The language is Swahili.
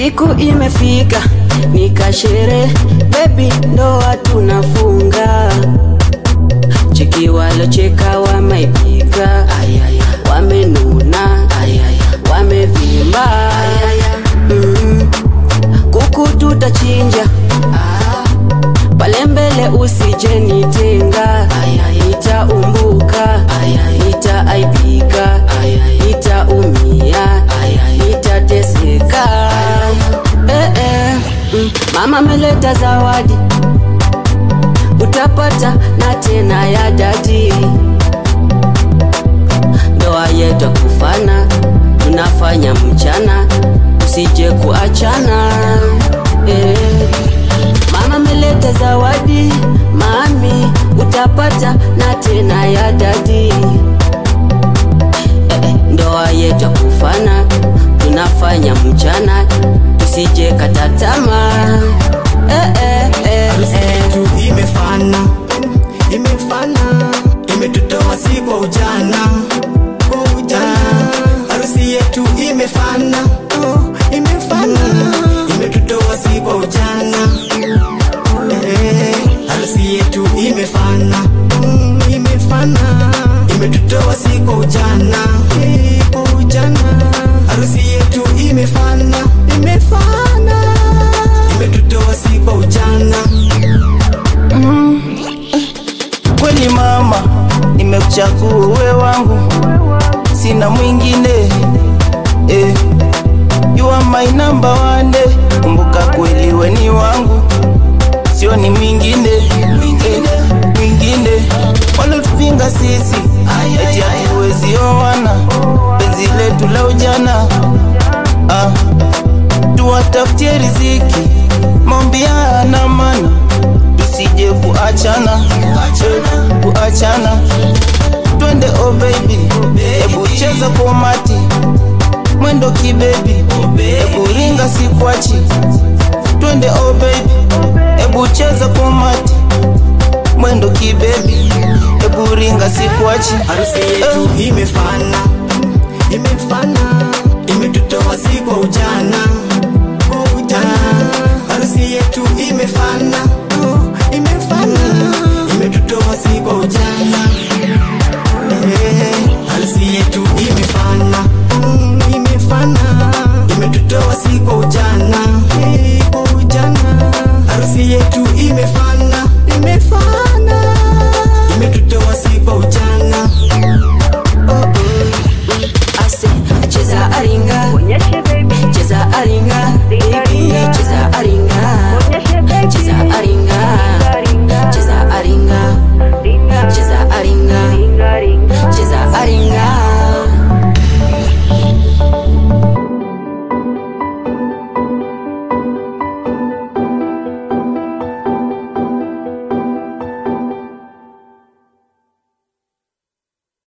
siku imefika nikashere bebi ndoa tunafunga cheki walocheka wamaipiga wamenuna wamevimba mm. kuku tutachinja pale mbele usijenitenga nitaumbuka nitaaibika nitaumia nitateseka eh, eh. mm. mama ameleta zawadi utapata na tena ya dadi ndoa yetu kufana tunafanya mchana usije kuachana eh. mama ameleta zawadi mami utapata na tena ya dadi eh, eh, ndoa yetu kufana tunafanya mchana tusije katatama eh, eh, eh, Harusi eh. yetu imefana, imefana, imetutoa si kwa ujana, kwa ujana. Harusi yetu imefana, oh, imefana, imetutoa si kwa ujana. Eh, harusi yetu imefana, mm, imefana, imetutoa si kwa ujana, eh, kwa ujana. Harusi yetu imefana, imefana, imetutoa si kwa ujana. kweli mama, nimekuchagua uwe wangu, sina mwingine eh. You are my number one eh. Kumbuka kweli we ni wangu, sio ni mwingine eh, mwingine walotupinga sisi eti hatuwezi oana, penzi letu la ujana ah. Tuwatafutie riziki, maombi hayana maana, tusije kuachana eh, kuachana. Twende oh baby, hebu cheza kwa mati, mwendo kibebi, hebu ringa sikwachi. Twende oh baby, hebu cheza kwa mati, mwendo kibebi, hebu ringa sikwachi. Harusi yetu imefana, imefana, imetutoa si kwa ujana, kwa ujana. Harusi yetu imefana, oh, imefana, imetutoa si kwa ujana. Eh, harusi yetu imefana, mm, imefana, imetutoa si kwa ujana, eh, kwa ujana. Harusi yetu imefana